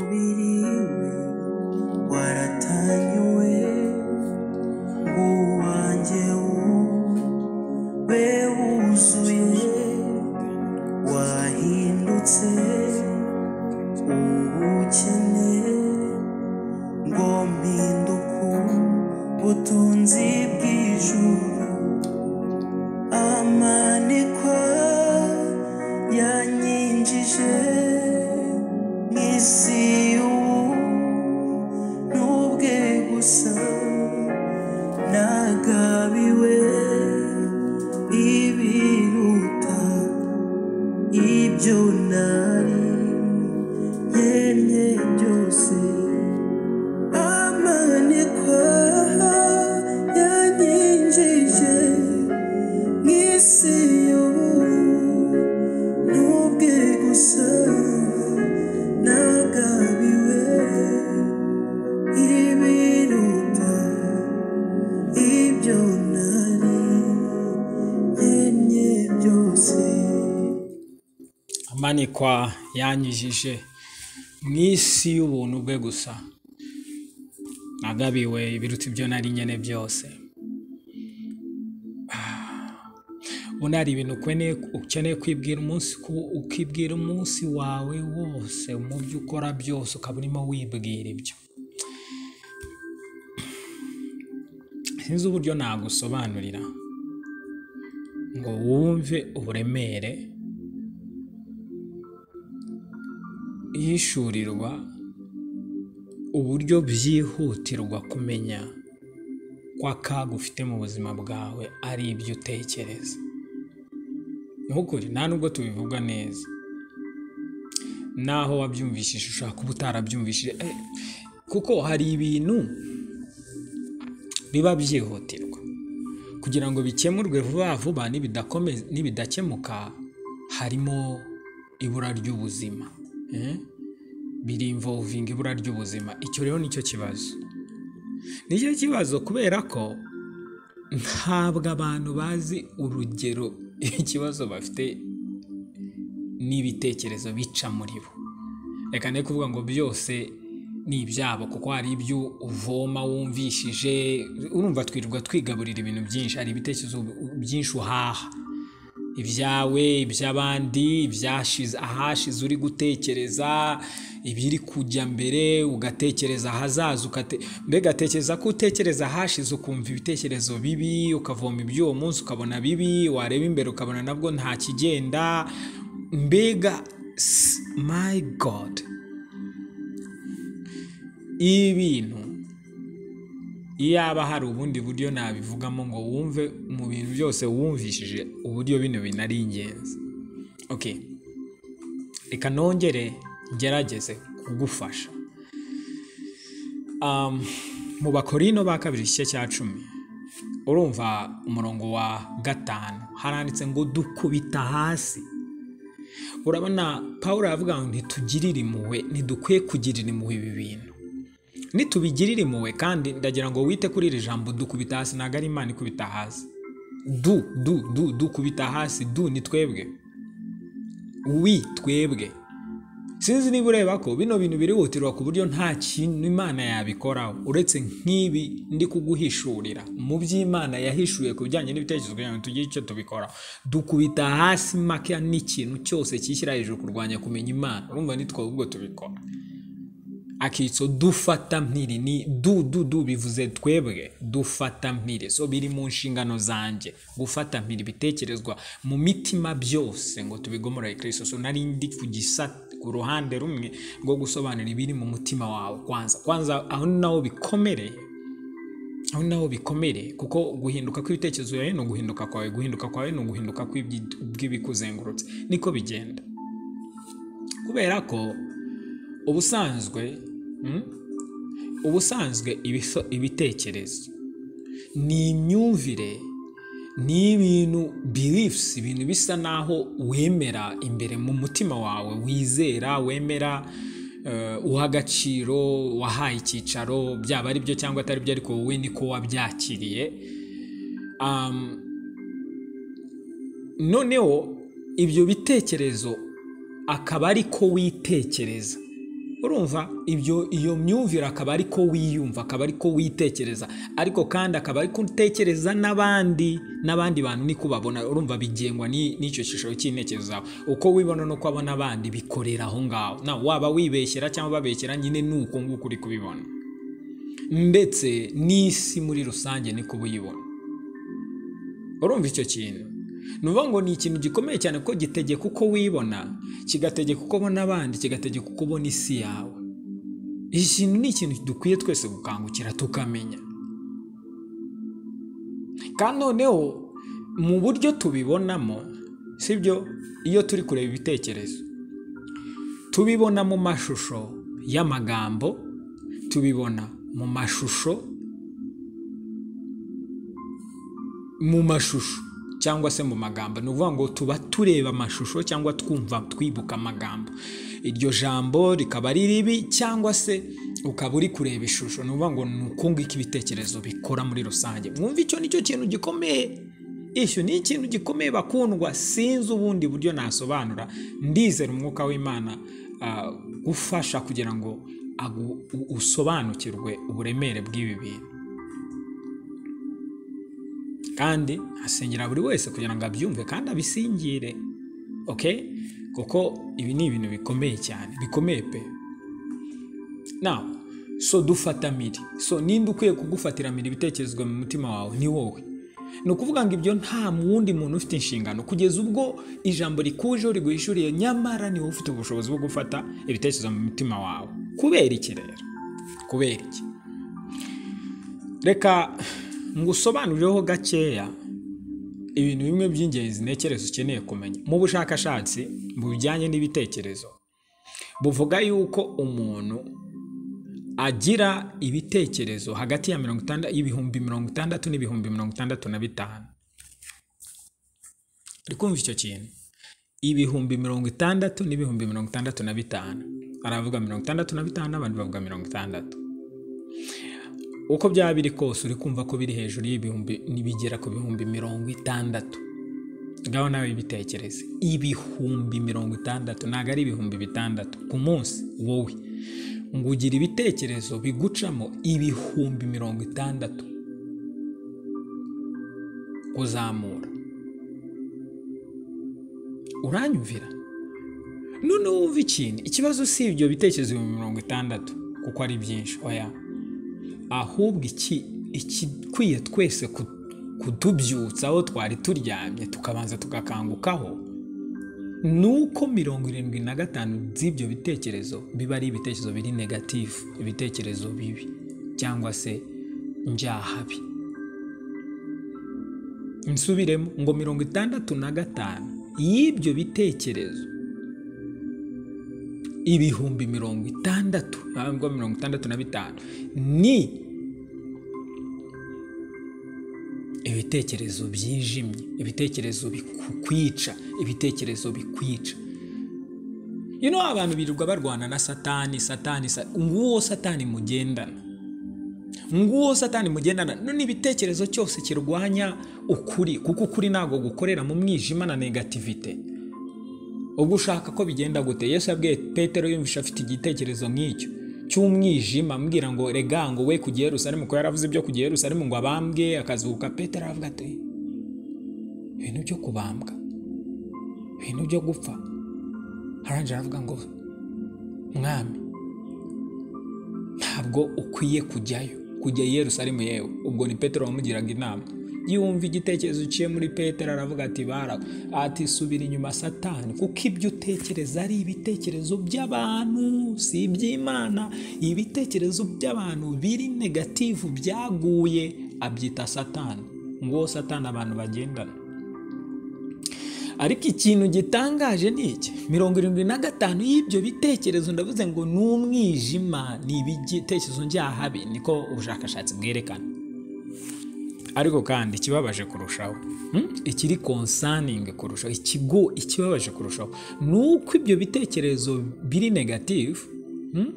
Umubiri we waratanyuwe uwanjye we wuzuye wahindutse ubukene ngo mpinduku butunzi bw'ijuru amanikwa yanyinjije mu isi y'ubu n'ubwe gusa nagabiwe ibiruta ibyo nari yemye byose amanikwa yanyinjije mu isi y'ubu n'ubwe gusa nagabiwe ibiruta ibyo nari yemye byose amanikwa yanyijije mu isi y'ubuntu bwe gusa nagabiwe ibiruta ibyo nari nyene byose ubona hari ibintu ukweneye- ukeneye kwibwira umunsi ku- ukibwira umunsi wawe wose mu byo ukora byose ukaba urimo wibwira ibyo sinzi uburyo nagusobanurira ngo wumve uburemere ihishurirwa uburyo byihutirwa kumenya ko akaga ufite mu buzima bwawe ari ibyo utekereza ni ukuri nta nubwo tubivuga neza naho wabyumvishije ushobora kuba utarabyumvishije eh, kuko hari ibintu biba byihutirwa kugira ngo bikemurwe vuba vuba nibidakome- nibidakemuka harimo ibura ry'ubuzima eh? biri involving ibura ry'ubuzima icyo rero nicyo kibazo nicyo kibazo kubera ko ntabwo abantu bazi urugero ikibazo bafite n'ibitekerezo bica muri bo reka ne kuvuga ngo byose ni ibyabo kuko hari ibyo uvoma wumvishije urumva twirirwa twigaburira ibintu byinshi hari ibitekerezo byinshi uhaha ibyawe iby'abandi ibyashize ahashize uri gutekereza ibiri kujya mbere ugatekereza ahazaza ukate mbega tekereza ko utekereza ahashize ukumva ibitekerezo bibi ukavoma iby'uwo munsi ukabona bibi wareba imbere ukabona nabwo nta kigenda mbega s- my god ibintu iyaba hari ubundi buryo nabivugamo ngo wumve mu bintu byose wumvishije uburyo bino bintu ari ingenzi okay reka nongere ngerageze kugufasha um, mu bakorino ba kabiri igice cya cumi urumva umurongo wa gatanu haranditse ngo dukubita hasi urabona paul aravuga ngo ntitugirire impuhwe ntidukwiye kugirira impuhwe ibi bintu nitubigirira impuhwe kandi ndagira ngo wite kuri iri jambo dukubita hasi ntabwo ari imana ikubita hasi du du du dukubita hasi du ni twebwe wi twebwe sinzi niba ureba ko bino bintu birihutirwa ku buryo nta kintu imana yabikoraho uretse nk'ibi ndi kuguhishurira mu by'imana yahishuye ku bijyanye n'ibitekerezo kugira ngo tugire icyo tubikora dukubita hasi makeya n'ikintu cyose cyishyira hejuru kurwanya kumenya imana urumva nitwe ahubwo tubikora akitso dufata mpiri ni du du du bivuze twebwe dufata mpiri so biri mu nshingano zanjye gufata mpiri bitekerezwa mu mitima byose ngo tubigomorere kristo so nari ndi ku gisa ku ruhande rumwe rwo gusobanura ibiri mu mutima wawe kwanza kwanza aho ni naho bikomere aho ni naho bikomere kuko guhinduka kw'ibitekerezo yawe ni uguhinduka kwawe guhinduka kwawe ni uguhinduka kw'ibyi- bw'ibikuzengurutse niko bigenda kubera ko ubusanzwe mm, ubusanzwe ibiso- ibitekerezo ni imyumvire ni ibintu beliefs ibintu bisa naho wemera imbere mu mutima wawe wizera wemera eh, uha agaciro wahaye icyicaro byaba ari byo cyangwa atari byo ariko wowe niko wabyakiriye um, noneho ibyo bitekerezo akaba ari ko witekereza urumva ibyo iyo myumvire akaba ari ko wiyumva akaba ari ko witekereza ariko kandi akaba ari ko utekereza n'abandi n'abandi bantu niko babona urumva bigengwa ni- n'icyo cyiciro cy'intekerezo zawe uko wibona nuko abona abandi bikorera aho ngaho nawe waba wibeshyera cyangwa babeshyera nyine ni uko nguko uri kubibona ndetse n'isi muri rusange niko uba uyibona urumva icyo kintu ni ukuvuga ngo ni ikintu gikomeye cyane ko gitegeka uko wibona kigategeka uko ubona abandi kigategeka uko ubona isi yawe iki kintu ni ikintu dukwiye twese gukangukira tukamenya kandi noneho mu buryo tubibonamo sibyo iyo turi kureba ibitekerezo tubibona mu mashusho y'amagambo tubibona mu mashusho mu mashusho cyangwa se mu magambo ni ukuvuga ngo tuba tureba amashusho cyangwa twumva twibuka amagambo iryo jambo rikaba ari ribi cyangwa se ukaba uri kureba ishusho ni ukuvuga ngo ni uku ngiko ibitekerezo bikora muri rusange mwumva icyo ni cyo kintu gikomeye icyo ni ikintu gikomeye bakundwa sinzi ubundi buryo nasobanura ndizera umwuka w'imana ah, ufasha kugira ngo agu- u- usobanukirwe uburemere bw'ibi bintu kandi asengera buri wese kugira ngo abyumve kandi abisingire ok kuko ibi ni ibintu bikomeye cyane bikomeye pe nawe so dufata miri so ninde ukwiye kugufatira miri ibitekerezo mu mutima wawe ni wowe ni ukuvuga ngo ibyo nta wundi muntu ufite inshingano kugeza ubwo ijambo rikujeho riguhishuriye nyamara ni wowe ufite ubushobozi bwo gufata ibitekerezo mu mutima wawe kubera iki rero kubera iki reka ngusobanurireho gakeya ibintu bimwe by'ingenzi ntekerezo ukeneye kumenya mu bushakashatsi bujyanye n'ibitekerezo buvuga yuko umuntu agira ibitekerezo hagati ya mirongo itandatu y'ibihumbi mirongo itandatu n'ibihumbi mirongo itandatu na bitanu uri kumva icyo kintu ibihumbi mirongo itandatu n'ibihumbi mirongo itandatu na bitanu aravuga mirongo itandatu na bitanu n'abandi bavuga mirongo itandatu uko byaba biri kose uri kumva ko biri hejuru y'ibihumbi nibigera ku bihumbi mirongo itandatu ngaho nawe bitekereze ibihumbi mirongo itandatu ntabwo ari ibihumbi bitandatu ku munsi wowe ngo ugira ibitekerezo bigucamo ibihumbi mirongo itandatu kuzamura uranyumvira none wumva ikintu ikibazo si ibyo bitekerezo ibihumbi mirongo itandatu kuko ari byinshi oya ahubwo iki ikikwiye twese ku- kutubyutsa aho twari turyamye tukabanza tugakangukaho ni uko mirongo irindwi na gatanu by'ibyo bitekerezo biba ari ibitekerezo biri negatifu ibitekerezo bibi cyangwa se njyahabi nsubiremo ngo mirongo itandatu na gatanu y'ibyo bitekerezo ibihumbi mirongo itandatu ntabwo mirongo itandatu na bitanu ni ibitekerezo byijimye ibitekerezo bikwica ibitekerezo bikwica you know abantu birirwa barwana na satani satani sa- nguwo satani mugendana nguwo satani mugendana none ibitekerezo cyose kirwanya ukuri kuko ukuri ntabwo gukorera mu mwijima na negativite ubwo ushaka ko bigenda gute yesu yabwiye petero yumvisha afite igitekerezo nk'icyo cy'umwijima ambwira ngo rega ngo we kujya i yerusalemu ko yaravuze ibyo kujya i yerusalemu ngo abambwe akazuka petero aravuga ati ibintu byo kubambwa ibintu byo gupfa arangije aravuga ngo mwami ntabwo ukwiye kujyayo kujya i yerusalemu yewe ubwo ni petero wamugiraga inama yumva igitekerezo uciye muri petero aravuga ati bara ati subira inyuma satani kuko ibyo utekereza ari ibitekerezo by'abantu si iby'imana ibitekerezo by'abantu biri negativu byaguye abyita satani nguwo satani abantu bagendana ariko ikintu gitangaje ni iki mirongo irindwi na gatanu y'ibyo bitekerezo ndavuze ngo ni umwijima ni ibitekerezo njyahabi niko ubushakashatsi bwerekana ariko kandi ikibabaje kurushaho hmm? ikiri konsaningi kurushaho ikigo ikibabaje kurushaho ni uko ibyo bitekerezo biri negatifu hmm?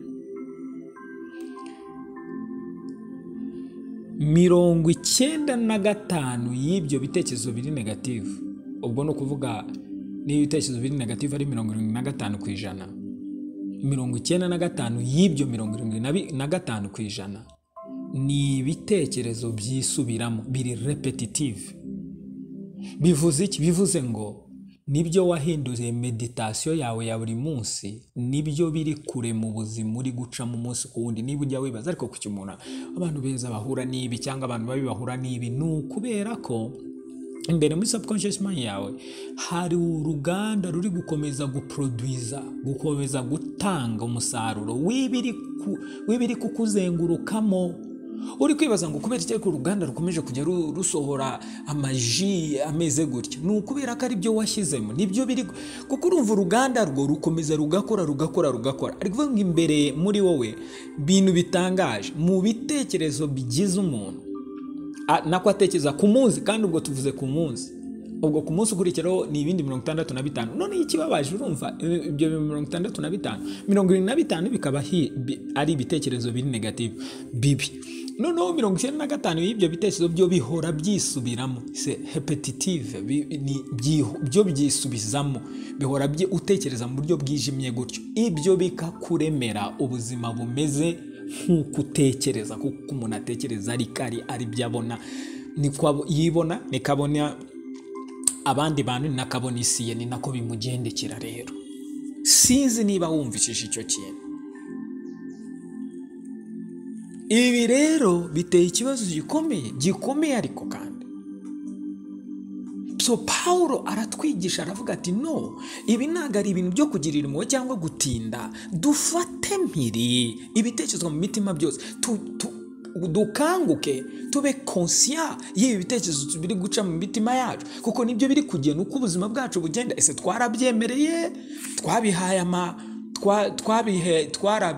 mirongo icyenda na gatanu y'ibyo bitekerezo biri negatifu ubwo ni ukuvuga n'ibitekerezo biri negatifu ari mirongo irindwi na gatanu ku ijana mirongo icyenda na gatanu y'ibyo mirongo irindwi na bi- na gatanu ku ijana ni ibitekerezo byisubiramo biri repetitive bivuze iki bivuze ngo nibyo wahinduye meditasiyo yawe ya buri munsi nibyo biri kure mu buzima uri gucamo umunsi ku wundi niba ujya wibaza ariko ku cyumuna abantu beza bahura n'ibi cyangwa abantu babi bahura n'ibi ni ukubera ko imbere muri subconscious mind yawe hari uruganda ruri gukomeza guproduza gukomeza gutanga umusaruro w'ibiri ku- w'ibiri kukuzengurukamo uri kwibaza ngo kubera iki ariko uruganda rukomeje kujya ru- rusohora amaji ameze gutya ni ukubera ko aribyo washyizemo nibyo biri gu- kuko urumva uruganda rwo rukomeza rugakora rugakora rugakora ari kuvuga ngo imbere muri wowe bintu bitangaje mu bitekerezo bigize umuntu A- nako atekereza ku munsi kandi ubwo tuvuze ku munsi ubwo ku munsi ukurikiraho ni ibindi mirongo itandatu na bitanu none ikibabaje urumva i- ibyo bintu mirongo itandatu na bitanu mirongo irindwi na bitanu bikaba hi- bi- ari ibitekerezo biri negative bibi noneho mirongo icyenda na gatanu y'ibyo bitekerezo byo bihora byisubiramo se repetitive bi- ni- byiho- byo byisubizamo bihora byi- utekereza mu buryo bwijimye gutyo ibyo bikakuremera ubuzima bumeze nk'uko utekereza kuko umuntu atekereza ari kari ari byo abona niko abo- yibona niko abona abandi bantu ni nako abona isi ye ni nako bimugendekera rero sinzi niba wumvishije icyo kintu ibi rero biteye ikibazo gikomeye gikomeye ariko kandi so pawulo aratwigisha aravuga ati no ibi ntabwo ari ibintu byo kugirira impuhwe cyangwa gutinda dufate mpiri ibitekerezo mu mitima byose tu, tu, dukanguke tube konsiya y'ibi bitekerezo biri guca mu mitima yacu kuko nibyo biri kugena uko ubuzima bwacu bugenda ese twarabyemereye twabihaye ama twa- twabihe twara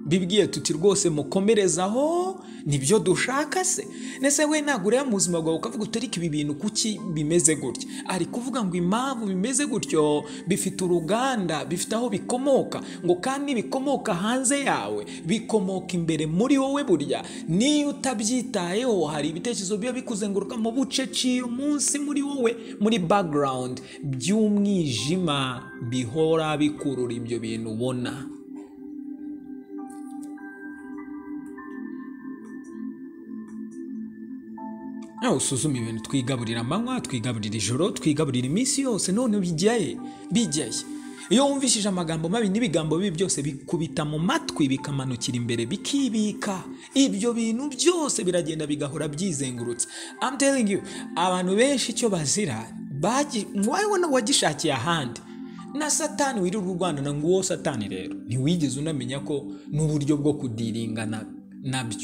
bibwiye tuti rwose mukomerezaho nibyo dushaka se ndetse we ntabwo ureba mu buzima bwawe ukavuga uti ariko ibi bintu kuki bimeze gutya ari kuvuga ngo impamvu bimeze gutyo bifite uruganda bifite aho bikomoka ngo kandi bikomoka hanze yawe bikomoka imbere muri wowe burya niyo utabyitayeho hari ibitekerezo biba bikuzenguruka mu buceciye umunsi muri wowe muri background by'umwijima bihora bikurura ibyo bintu ubona nawe usuzuma ibintu twigaburira amanywa twigaburira ijoro twigaburira iminsi yose none bijyaye bijyaye iyo wumvishije amagambo mabi n'ibigambo bibi byose bikubita mu matwi bikamanukira imbere bikibika ibyo bintu byose biragenda bigahora byizengurutsa I'm telling you abantu benshi icyo bazira bagi- wowe na wagishakiye ahandi na satani wirirwa urwanana ngo uwo satani rero ntiwigeze unamenya ko n'uburyo bwo kudiringa na- nabyo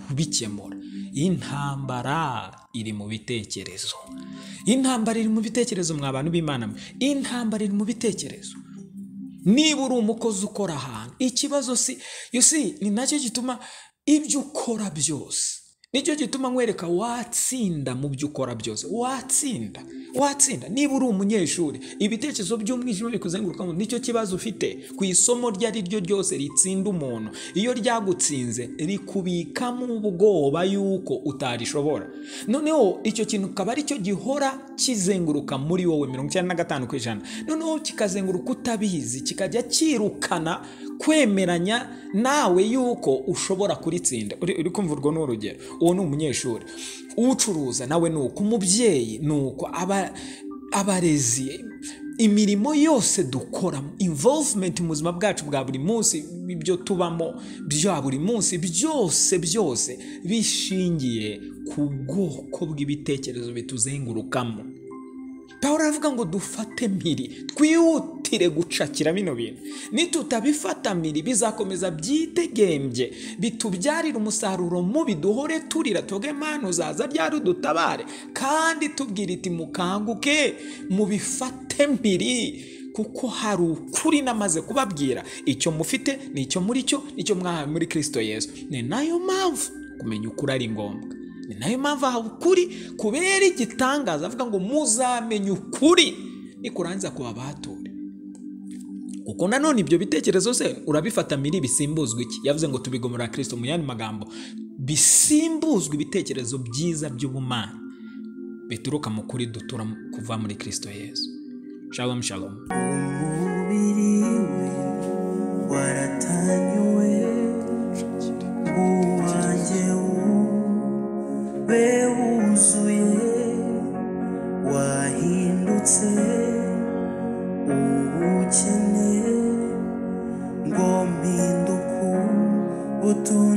kubikemura intambara iri mu bitekerezo intambara iri mu bitekerezo mwa bantu b'imana mwe intambara iri mu bitekerezo niba uri umukozi ukora ahantu ikibazo si you see, ni nacyo gituma ibyo ukora byose nicyo gituma nkwereka watsinda mu byo ukora byose watsinda watsinda niba uri umunyeshuri ibitekerezo by'umwijima bikuzengurukamo nicyo kibazo ufite ku isomo iryo ari ryo ryose ritsinda umuntu iyo ryagutsinze rikubikamo ubwoba yuko utarishobora noneho icyo kintu kaba ari cyo gihora kizenguruka muri wowe mirongo icyenda na gatanu ku ijana noneho kikazenguruka utabizi kikajya kirukana kwemeranya nawe yuko ushobora kuritsinda uri uri kumva urwo ni urugero uwo ni umunyeshuri ucuruza nawe ni uko umubyeyi ni uko aba- abarezi imirimo yose dukora involvement mu buzima bwacu bwa buri munsi ibyo tubamo bya buri munsi byose byose bishingiye ku bwoko bw'ibitekerezo bituzengurukamo pawulo aravuga ngo dufate mpiri twihutire gucakira bino bintu nitutabifata mpiri bizakomeza byitegembye bitubyarire umusaruro mubi duhore turira tuvuge mana uzaza ryari udutabare kandi tubwira iti mukanguke mubifate mpiri kuko hari ukuri namaze kubabwira icyo mufite ni icyo muri cyo nicyo mwahawe muri kirisito yesu ni nayo mpamvu kumenya ukuri ari ngombwa ni nayo mpamvu aha ukuri kubera igitangaza avuga ngo muzamenye ukuri nikurangiza kubabature kuko nanone ibyo bitekerezo se urabifata miri bisimbuzwa iki yavuze ngo tubigomora kirisito mu yandi magambo bisimbuzwa ibitekerezo byiza by'ubumana bituruka mu kuri dutura kuva muri kirisito yesu shalom shalom umubiri we uwukeneye ngo mpinduke utuntu